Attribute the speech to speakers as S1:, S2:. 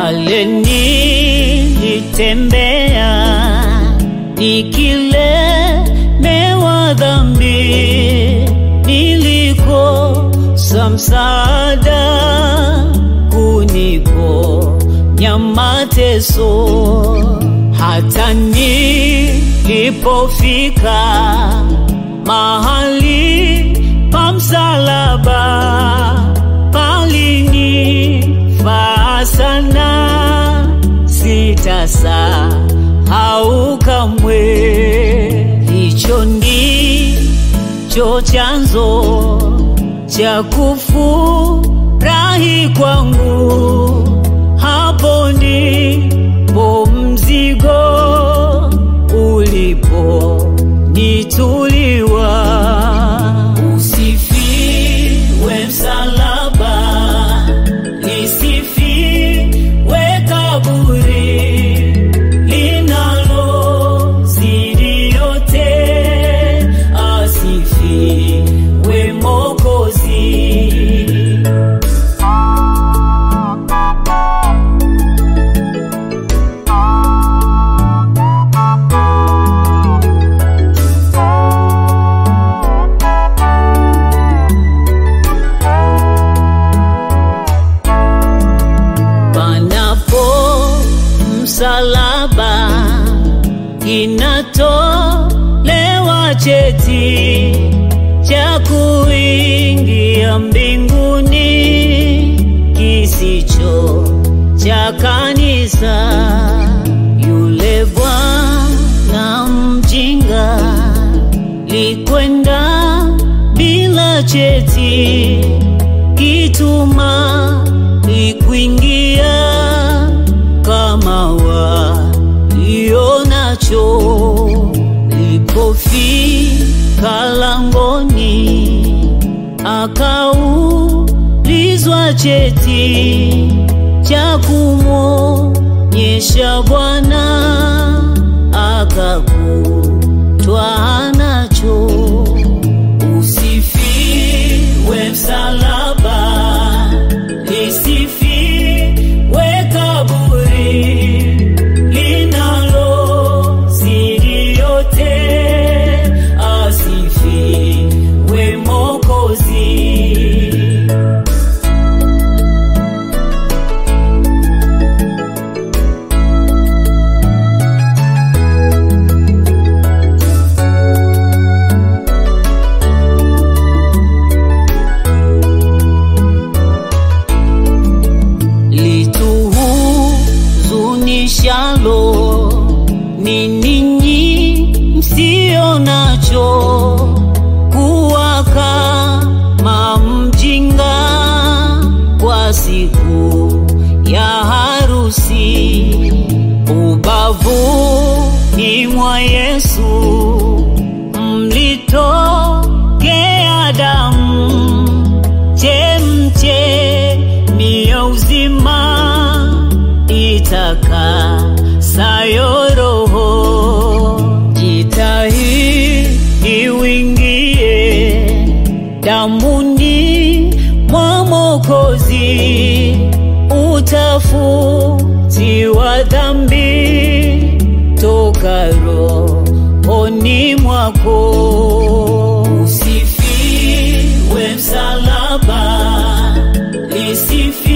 S1: pale nilitembea nikilemewa dhambi, nilikosa msaada kuniponya mateso, hata nilipofika mahali pa msalaba palinifaa sana, sitasahau kamwe. Hicho ndicho chanzo cha kufurahi kwangu, hapo ndipo mzigo uliponituliwa. Usifiwe msalaba, lisifiwe kaburi linalozidi yote, asifiwe Mwokozi. panapo msalaba kinatolewa cheti cha kuingia mbinguni kisicho cha kanisa. Yule bwana mjinga likwenda bila cheti kituma likuingia kama walio nacho. Lipofika langoni, akaulizwa cheti cha kumwonyesha Bwana, akakutwa nacho. Usifiwe msalaba, lisifiwe kaburi linalozidi yote, asifiwe Mwokozi. lituhuzunishalo ni ninyi msio nacho, kuwa kama mjinga kwa siku ya harusi, ubavuni mwa Yesu mlitokea damu chemchemi ya uzima itakasayo roho. Jitahidi uingie damuni mwa Mwokozi, utafutiwa dhambi toka rohoni mwako. Usifiwe msalaba, lisifiwe